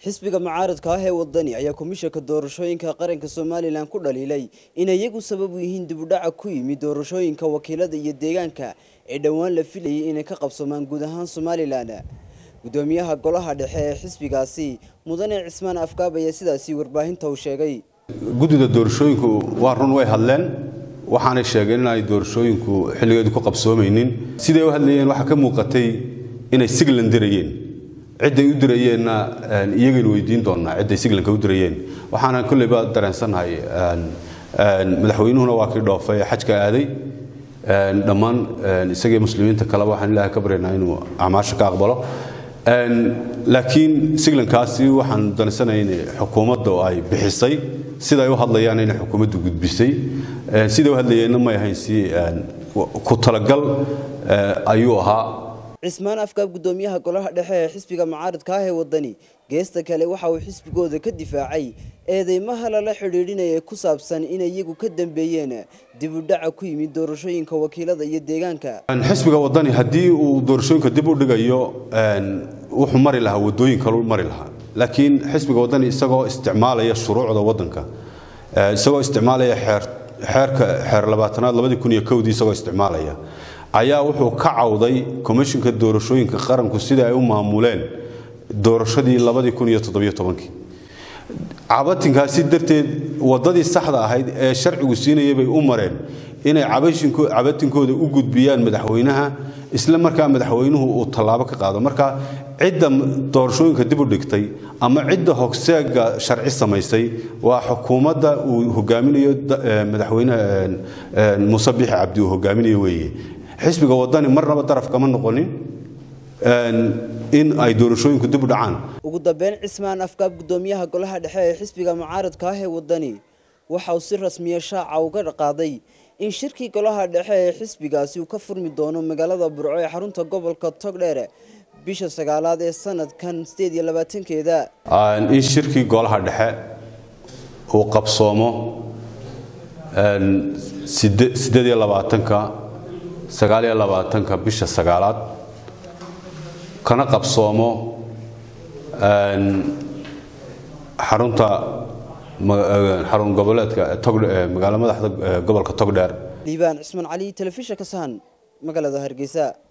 xisbiga mucaaradka ah ee wadani ayaa komishanka doorashooyinka qaranka somalilan ku dhaliilay inay iyagu sabab u yihiin dibudhaca ku yimid doorashooyinka wakiilada iyo deegaanka ee dhowaan la filayay inay ka qabsomaan guud ahaan somalilan gudoomiyaha golaha dhexe ee xisbigaasi mudane cismaan afkaab ayaa sidaasi warbaahinta uu sheegay guddida doorashooyinku waa run way hadleen waxaanay sheegeen in ay doorashooyinku xilligeedu ku qabsoomaynin siday u hadlayeen waxaa ka muuqatay inay siglan dirayeen cidday u dirayeenna iyagaynu weydiin doonnaa cidday siglanka u dirayeen waxaana kolleyba dareensannahay madaxweynuhuna waa kii dhoofay ee xajka aaday dhammaan isagii muslimiinta kaleba waxaan ilaahay ka baryaynaa inuu acmaasha ka aqbalo laakiin siglankaasi waxaan dareensanahay in xukuumadda ay bixisay siday u hadlayaan inay xukuumaddu gudbisay siday u hadlayeenna may ahayn si ku talagal ayuu ahaa cismaan afkaab gudoomiyaha golaha dhexe ee xisbiga mucaaradka ah ee wadani geesta kale waxa uu xisbigooda ka difaacay eedeymaha lala xidhiidhinaya ku saabsan inay iyagu ka dambeeyeen dibudhaca ku yimid doorashooyinka wakiilada iyo deegaanka xisbiga wadani haddii uu doorashooyinka dib u dhigayo wuxuu mari lahaa wadooyin kalu mari lahaa laakiin xisbiga wadani isagoo isticmaalaya shuruucda wadanka isagoo isticmaalaya xeerka xeer labaatanaad labadii kun iyo kowdii isagoo isticmaalaya ayaa wuxuu ka cawday komishinka doorashooyinka qaranku sida ay u maamuleen doorashadii labadii kun iyo toddobiyo tobankii cabatinkaasi darteed waddadii saxda ahayd ee sharcigu siinayay bay u mareen inay cabatinkooda u gudbiyaan madaxweynaha isla markaa madaxweynuhu uu tallaabo ka qaado marka cidda doorashooyinka dib u dhigtay ama cidda hogseega sharci samaysay waa xukuumadda uu hogaaminayo madaxweynaha muuse bixi cabdi uu hogaaminayo weeye xisbiga wadani marnaba daraf kama noqonin in ay doorashooyinku dib u dhacaan ugu dambeyn cismaan afkaab gudoomiyaha golaha dhexe ee xisbiga mucaaradka ah ee wadani waxa uu si rasmiya shaaca uga qaaday in shirkii golaha dhexe ee xisbigaasi uu ka furmi doono magaalada burco ee xarunta gobolka togdheer bisha sagaalaad ee sanadkan sideed iyo labaatankeeda in shirkii golaha dhexe uu qabsoomo sideed iyo labaatanka sagaal iyo labaatanka bisha sagaalaad kana qabsoomo xarunta xarun goboleedka magaalo madaxda gobolka togdheer liibaan cismaan cali telefishinka sahan magaalada hargeysa